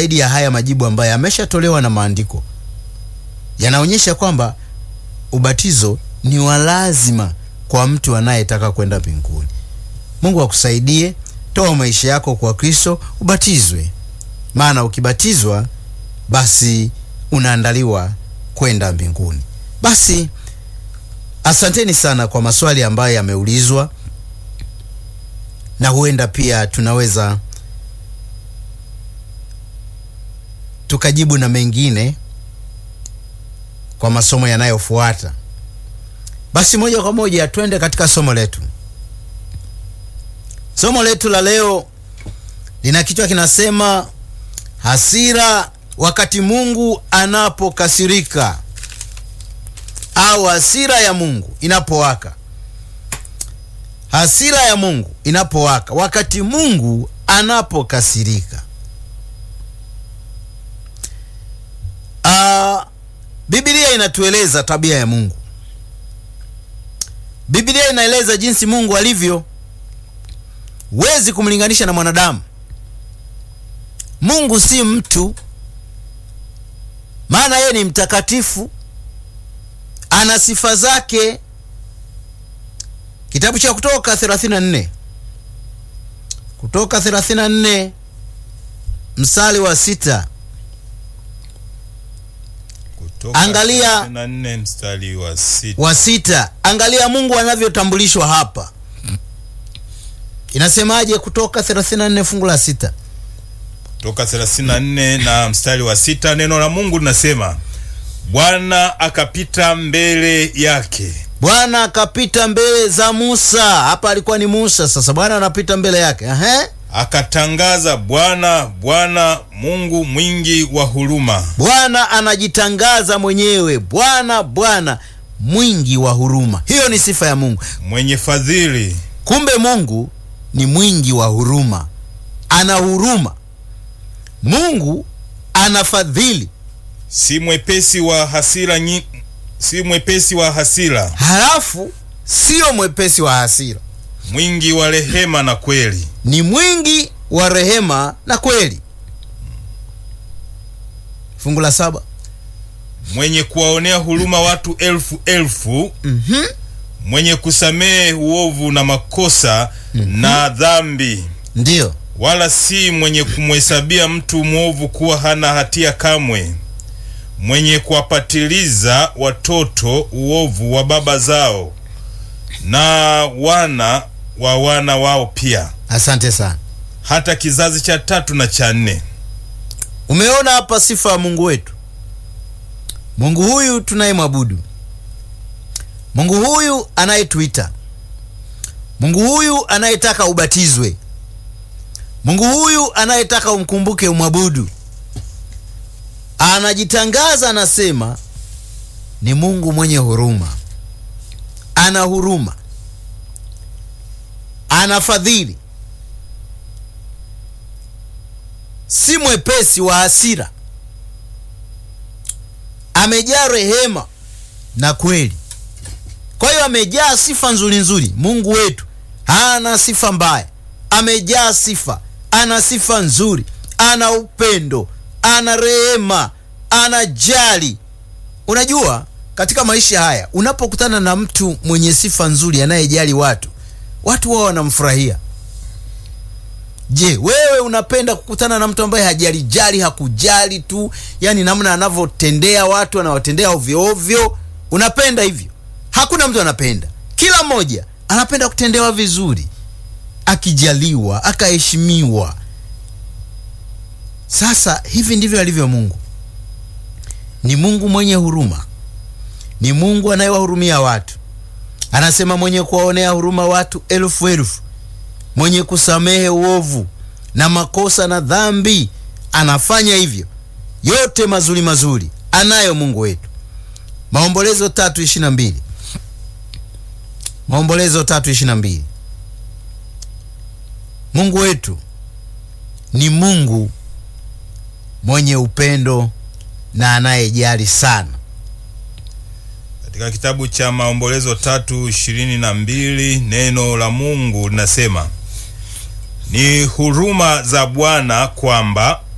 zaidi ya haya majibu ambayo yameshatolewa na maandiko yanaonyesha kwamba ubatizo ni wa lazima kwa mtu anayetaka kwenda mbinguni. Mungu akusaidie, toa maisha yako kwa Kristo, ubatizwe, maana ukibatizwa basi unaandaliwa kwenda mbinguni. Basi asanteni sana kwa maswali ambayo yameulizwa, na huenda pia tunaweza tukajibu na mengine kwa masomo yanayofuata. Basi moja kwa moja twende katika somo letu. Somo letu la leo lina kichwa kinasema hasira wakati Mungu anapokasirika, au hasira ya Mungu inapowaka. Hasira ya Mungu inapowaka wakati Mungu anapokasirika. Ah, Biblia inatueleza tabia ya Mungu. Biblia inaeleza jinsi Mungu alivyo. Huwezi kumlinganisha na mwanadamu. Mungu si mtu, maana yeye ni mtakatifu, ana sifa zake. Kitabu cha Kutoka 34 Kutoka 34 mstari wa sita. Kutoka Angalia- 34 mstari wa sita. wa sita. Angalia Mungu anavyotambulishwa hapa. Inasemaje? Kutoka 34 fungu la sita. Kutoka 34 na mstari wa sita, neno la Mungu linasema Bwana akapita mbele yake Bwana akapita mbele za Musa. Hapa alikuwa ni Musa, sasa Bwana anapita mbele yake. Ehe. akatangaza, Bwana Bwana Mungu mwingi wa huruma, Bwana anajitangaza mwenyewe, Bwana Bwana mwingi wa huruma. Hiyo ni sifa ya Mungu. mwenye fadhili, Kumbe Mungu ni mwingi wa huruma, ana huruma. Mungu ana fadhili, si mwepesi wa hasira nyi, si mwepesi wa hasira, halafu sio mwepesi wa hasira, mwingi wa rehema na kweli, ni mwingi wa rehema na kweli. Fungu la saba. mwenye kuwaonea huruma watu elfu elfu, Mhm. mwenye kusamehe uovu na makosa na dhambi Ndiyo, wala si mwenye kumhesabia mtu mwovu kuwa hana hatia kamwe, mwenye kuwapatiliza watoto uovu wa baba zao na wana wa wana wao pia, asante sana. hata kizazi cha tatu na cha nne. Umeona hapa sifa ya Mungu wetu, Mungu huyu tunayemwabudu, Mungu huyu anayetuita, Mungu huyu anayetaka ubatizwe, Mungu huyu anayetaka umkumbuke, umwabudu. Anajitangaza, anasema ni Mungu mwenye huruma, ana huruma, ana fadhili, si mwepesi wa hasira, amejaa rehema na kweli. Kwa hiyo amejaa sifa nzuri nzuri. Mungu wetu hana sifa mbaya, amejaa sifa, ana sifa nzuri, ana upendo, ana rehema, ana jali. Unajua, katika maisha haya unapokutana na mtu mwenye sifa nzuri, anayejali watu, watu wao wanamfurahia. Je, wewe unapenda kukutana na mtu ambaye hajalijali, hakujali tu, yani namna anavyotendea watu, anawatendea ovyo ovyo? Unapenda hivyo? Hakuna mtu anapenda. Kila mmoja anapenda kutendewa vizuri, akijaliwa, akaheshimiwa. Sasa hivi ndivyo alivyo Mungu. Ni Mungu mwenye huruma, ni Mungu anayewahurumia watu. Anasema mwenye kuwaonea huruma watu elfu elfu mwenye kusamehe uovu na makosa na dhambi, anafanya hivyo yote mazuri mazuri anayo Mungu wetu. Maombolezo tatu ishirini na mbili Maombolezo tatu ishirini na mbili Mungu wetu ni Mungu mwenye upendo na anayejali sana. Katika kitabu cha Maombolezo tatu ishirini na mbili neno la Mungu linasema ni huruma za Bwana kwamba